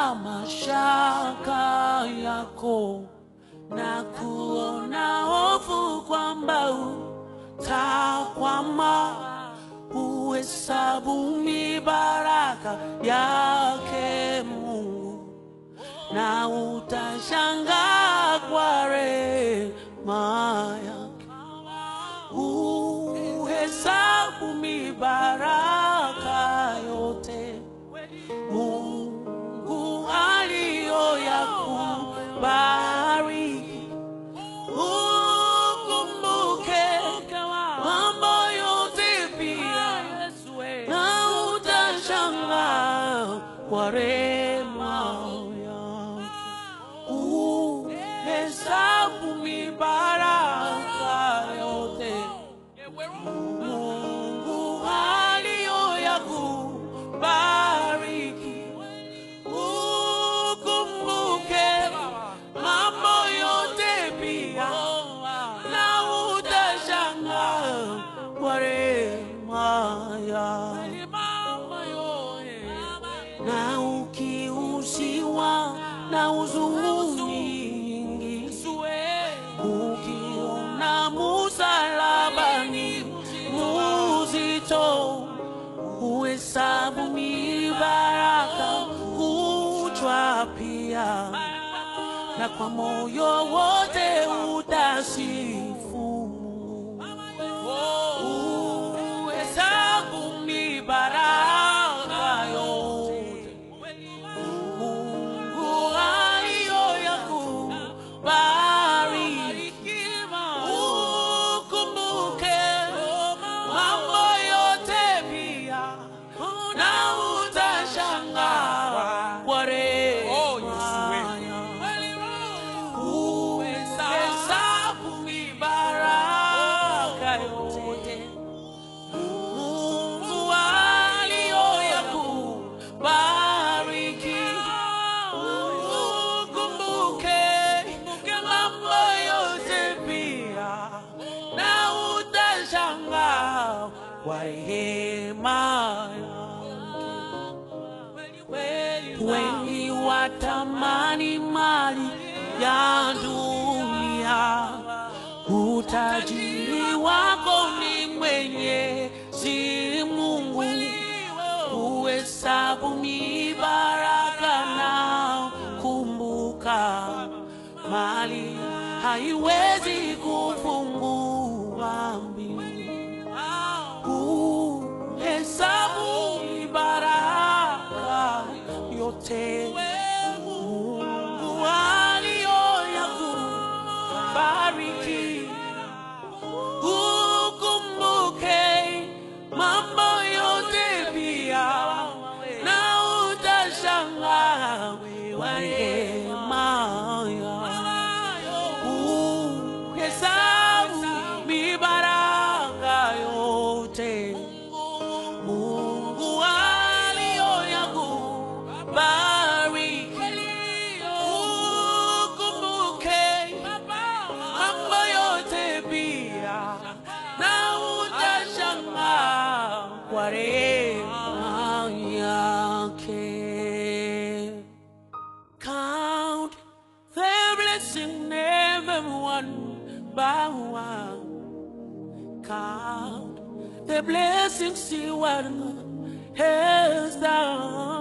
mashaka yako na kuona hofu kwamba utakwama, uhesabu mibaraka yake Mungu na utashangaa kwa rehema yake. Uhesabu mibaraka yote Mungu aliyoyakubariki. Ukumbuke mambo yote pia, na utashangaa kwa rehema yake. Uhesabu mibaraka yote Mungu aliyoyakubariki. Ukumbuke mambo yote pia, na utashangaa kwa rehema yake. Na ukiuziwa na huzuni nyingi, ukiona msalabani muzito, uhesabu mibaraka kuchwa pia, na kwa moyo wote utasifu uhesabu mibaraka yote Mungu aliyoyakubariki. Ukumbuke mambo yote pia, na utashangaa kwa rehema yake. Uhesabu mibaraka yote Mungu aliyoyakubariki. Ukumbuke mambo yote pia, na utashangaa kwa rehema yake. Wengi watamani mali ya dunia, utajiri wako ni Mwenyezi Mungu. Uhesabu mibaraka na kumbuka, mali haiwezi kufungua mbingu. Uhesabu mibaraka yote Mungu aliyoyakubariki. Ukumbuke mambo yote pia, na utashangaa kwa rehema yake. Uhesabu mibaraka yote Mungu aliyoyakubariki. Ukumbuke mambo yote pia, na utashangaa kwa rehema yake. Count the blessing, everyone by one. Count the blessings you are has done.